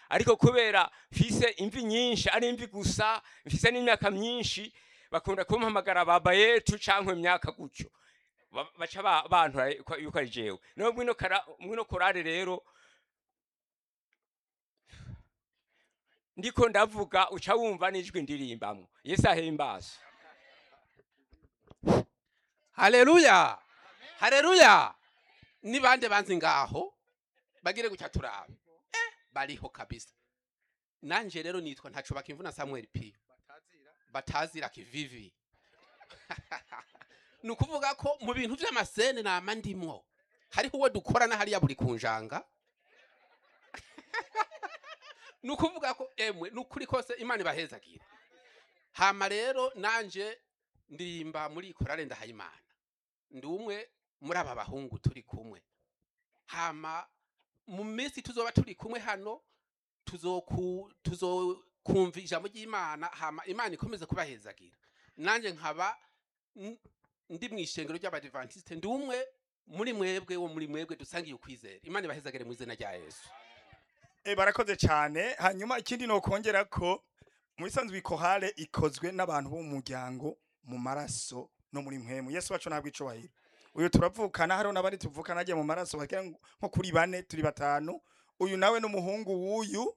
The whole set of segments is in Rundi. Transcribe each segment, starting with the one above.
ariko kubera mfise imvi nyinshi ari imvi gusa mfise n'imyaka myinshi bakunda kumpamagara baba yetu canke imyaka gutyo Ba- baca ba- bantura ko- yuko ari jewe no mwino kara mwino korale rero ndiko ndavuga uca wumva n'ijwi ndirimbamwo yesu ahimbaza haleluya haleluya ni bande banzi ngaho bagire gutya turabe eh, bariho kabisa nanje rero nitwa ntaco bakimvuna samuel p batazira kivivi ni ukuvuga ko mu bintu vy'amasene nama ndimwo hariho uwo dukorana hariya buri kunjanga ni ukuvuga ko emwe ni ukuri kose imana ibahezagira hama rero nanje ndirimba muri korale ndahayimana ndi umwe muri aba bahungu turi kumwe hama mu minsi tuzoba turi kumwe hano tuzoku tuzokumva ijambo ry'imana hama imana ikomeze kubahezagira nanjye nkaba n- ndi mu ishengero ry'abadivantiste ndi umwe muri mwebwe wo muri mwebwe dusangiye ukwizera imana ibahezagire mu izina rya yesu E, barakoze cyane hanyuma ikindi nokongera ko mu bisanzwe ikohale ikozwe n'abantu bo mu muryango mu maraso no muri mpemu yesu wacu ntabwo icubahiro uyu turavukana hariho n'abandi tuvukana agiye mu maraso bagera nko kuri bane turi batanu uyu nawe n'umuhungu w'uyu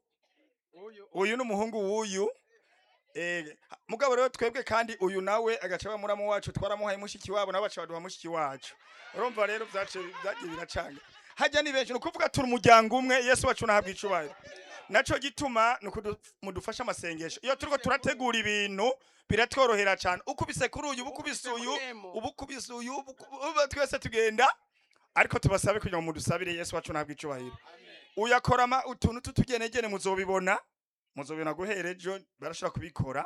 uyu n'umuhungu w'uyu Eh, mugabo rero twebwe kandi uyu nawe agaca aba muramu wacu twaramuhaye mushiki wabo nawe baca baduha mushiki wacu urumva rero vyace vyagiye biracanga hajya ni benshi ni ukuvuga turi umuryango umwe yesu wacu nahabwa icubahiro naco gituma ni ukudu- mudufashe amasengesho iyo turiko turategura ibintu biratworohera cyane ukubise kuri uyu ubukubise uyu ubukubise uyu ubu- ubu twese tugenda ariko tubasabe kugira ngo mudusabire yesu wacu nahabwa icubahiro uyu akora ama- utuntu tutugenegene muzobibona muzobibona guhera ejo barashobora kubikora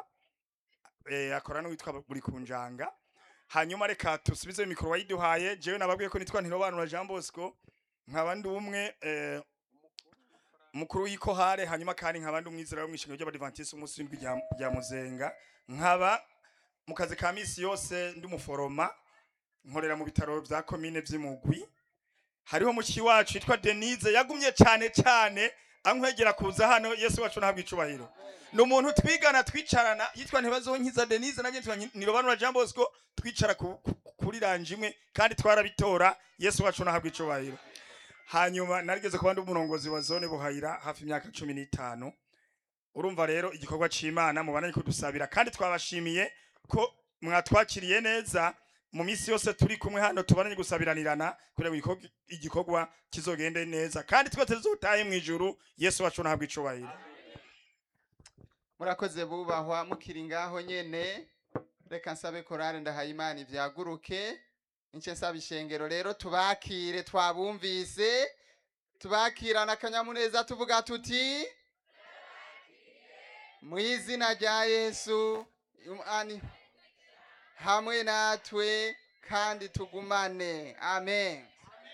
eh, akora n'uwitwa buri kunjanga hanyuma reka tusubize mikoro wayiduhaye jewe nababwiye ko nitwa ntirobanura jean bosco nkaba ndi umwe eh, mukuru w'ikohare hanyuma kandi nkaba ndi umwizera wo mw'ishingiro ry'abadivantisi umunsi w'indwi rya- rya muzenga nkaba mu kazi ka misi yose ndi umuforoma nkorera mu bitaro vya komine vy'imugwi hariho mushiki wacu yitwa denise yagumye cyane cyane ankwegera kuza hano yesu wacu ntabwo icubahiro ni umuntu twigana twicarana yitwa ntibazonkiza denise nabyo nitwa nirobanura jean bosco twicara ku- ku- kuri ranje imwe kandi twarabitora yesu wacu ntabwo icubahiro hanyuma narigeze kuba ndi umurongozi wa zone buhayira hafi imyaka cumi n'itanu urumva rero igikorwa c'imana mubandanye kudusabira kandi twabashimiye ko mwatwakiriye neza mu minsi yose turi kumwe hano tubandanye gusabiranirana kugira ngo igikorwa- igikorwa kizogende neza kandi twese tuzutahe mu ijuru yesu wacu ntabwo icubahiro murakoze bubahwa mukiri ngaho nyene reka nsabe korale ndahayimana ivyaguruke ince nsaba ishengero rero tubakire twabumvise tubakirana akanyamuneza tuvuga tuti mu izina rya yesu umani hamwe natwe kandi tugumane amen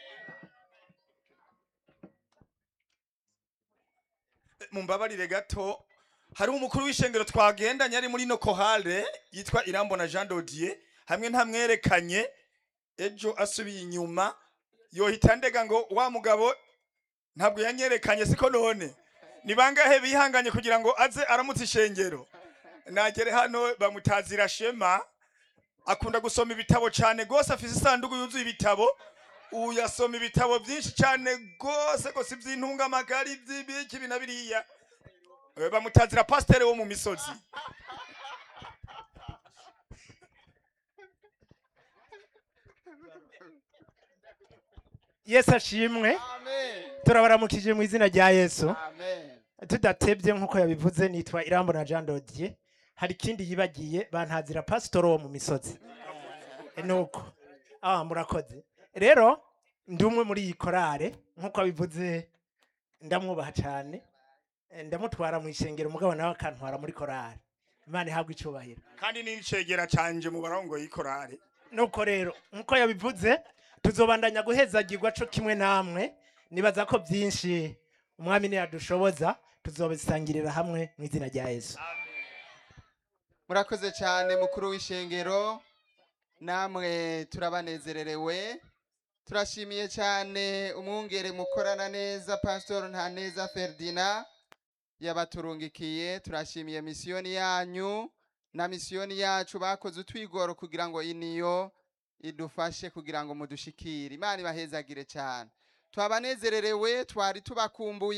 mumbabarire gato hariho umukuru w'ishengero twagendanye ari muri no kohale yitwa irambona jean dodier hamwe ntamwerekanye ejo asubiye inyuma yohita ndega ngo wa mugabo ntabwo yanyerekanye siko none ni bangahe bihanganye kugira ngo aze aramutse ishengero nagere hano bamutazira shema akunda gusoma ibitabo cyane rwose afise isanduku yuzuye ibitabo ubu yasoma ibitabo byinshi cyane rwose rwose iby'intungamagari by'ibiki ibi na biriya Eh, bamutazira pasiteri wo mu misozi yesu ashimwe amen turabaramukije mu izina rya yesu amen tudatebye nk'uko yabivuze nitwa irambona jean dodier hari ikindi yibagiye bantazira pasitoro wo mu misozi nuko ah murakoze rero ndi umwe muri iyi korale nk'uko abivuze ndamwubaha cyane Eh, ndamutwara mu ishengero umugabo nawe akantwara muri korale imana ihabwa icubahiro kandi n'icegera canje mu barongoye ikorari nuko rero nk'uko yabivuze tuzobandanya guhezagirwa co kimwe namwe nibaza ko byinshi umwami niyadushoboza tuzobisangirira hamwe mu izina rya yesu murakoze cyane mukuru w'ishengero namwe turabanezererewe turashimiye cyane umwungere mukorana neza pasitori ntaneza ferdina yabaturungikiye turashimiye misiyoni yanyu na misiyoni yacu bakoze utwigoro kugira ngo iniyo idufashe kugira ngo mudushikire imana ibahezagire cyane twabanezererewe twari tubakumbuye